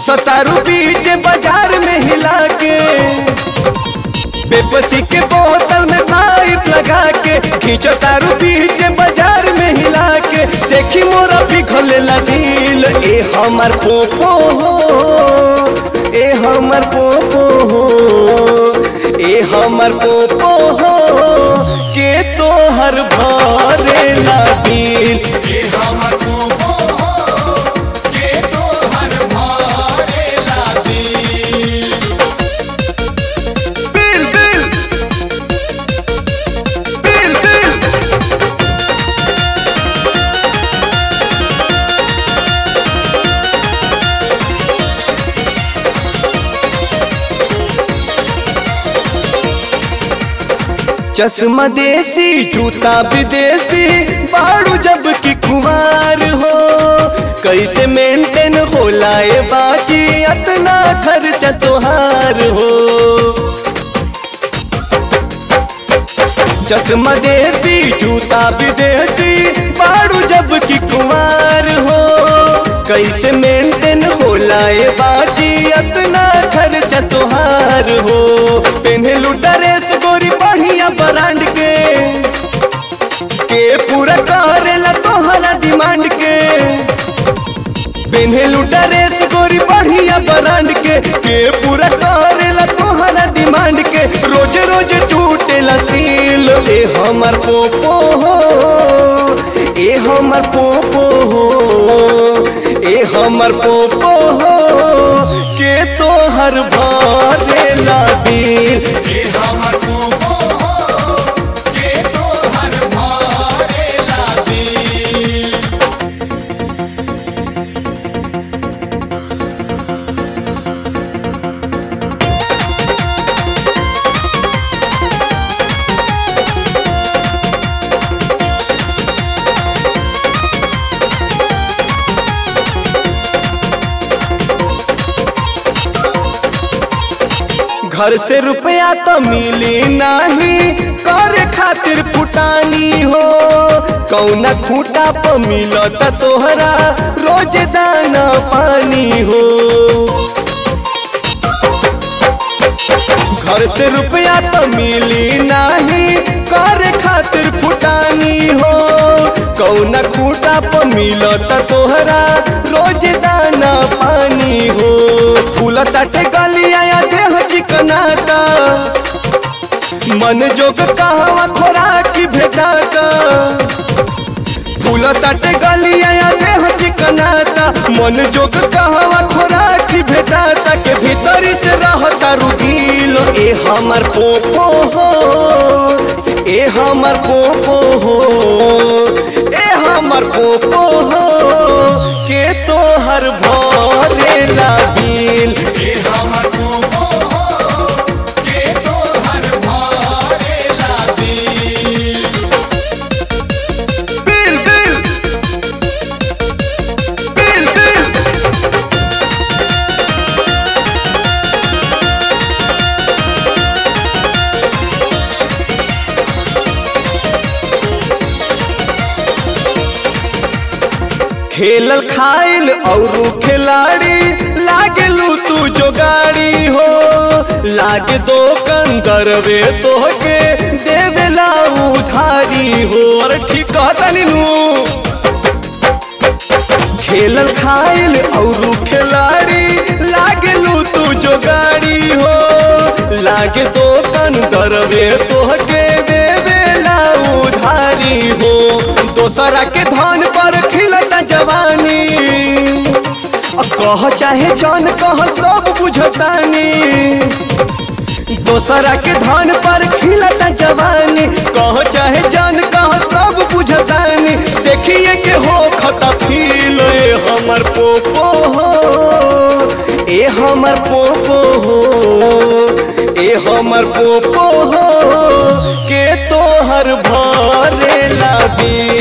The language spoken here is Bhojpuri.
सतारू बीच बाजार में हिला के बेपसी के बोतल में पाइप लगा के खींचो तारू बीच बाजार में हिला के देखी मोरा भी खोलेला दिल ए हमर पोपो हो ए हमर पोपो हो ए हमर पोपो हो के तोहर भरेला दिल ये हमर पोपो हो के तोहर भरेला दिल बिल बिल बिल बिल चश्मा देसी जूता विदेशी बाड़ू जब की कुमार हो कैसे मेंटेन होला ए बाजी अतना खर्चा तोहार हो चश्मा देसी जूता विदेशी बाड़ू जब की कुमार हो कैसे मेंटेन होला ए बाजी अतना खर्चा तोहार हो पेन्हलू ड्रेस गोरी बढ़िया ब्रांड के के पूरा करेला तोहरा डिमांड के पेन्हलू ड्रेस गोरी बढ़िया ब्रांड के के पूरा करेला तोहरा डिमांड के रोज रोज टूटेला सील ए हमर पोपो हो ए हमर पोपो हो ए हमर पोपो हो के तोहर भरेला दिल ये हमर पोपो हो के तोहर भरेला दिल घर से रुपया तो मिली नाही कर खातिर फुटानी हो कौना खूटा पर मिलत तोहरा रोज दाना पानी हो घर से रुपया तो मिली नाही कर खातिर फुटानी हो कौना खूटा पर मिलत तोहरा रोज दाना पानी हो फूल तटे गलिया या देह चिकनाता मन जोग कहवा खोराक भेटाता फूल तटे गलिया या देह चिकनाता मन जोग कहवा खोराक भेटाता के भीतरी से रहता रुगील ए हमर पोपो हो ए हमर पोपो हो ए हमर पोपो हो के तोहर भरेला बिल ये हमर पोपो हो के तोहर भरेला दिल बिल बिल बिल बिल खेलल खाइल और खिलाड़ी लागलू तू जो गाड़ी हो लाग दो कंदरवे तोहके देवेला उधारी हो और ठीक कहतनी नू खेलल खाइल और खिलाड़ी लागलू तू जो गाड़ी हो लागे तो कन दरवे तोहके देवेला उधारी हो दोसरा के धन पर खिलता जवानी अ कह चाहे जान कह सब बुझतानी दोसरा के धन पर खिलता जवानी कह चाहे जान कह सब बुझतानी देखिए के हो खता फील ए हमर पोपो हो ए हमर पोपो हो ए हमर पोपो हो के तोहर भरेला दिल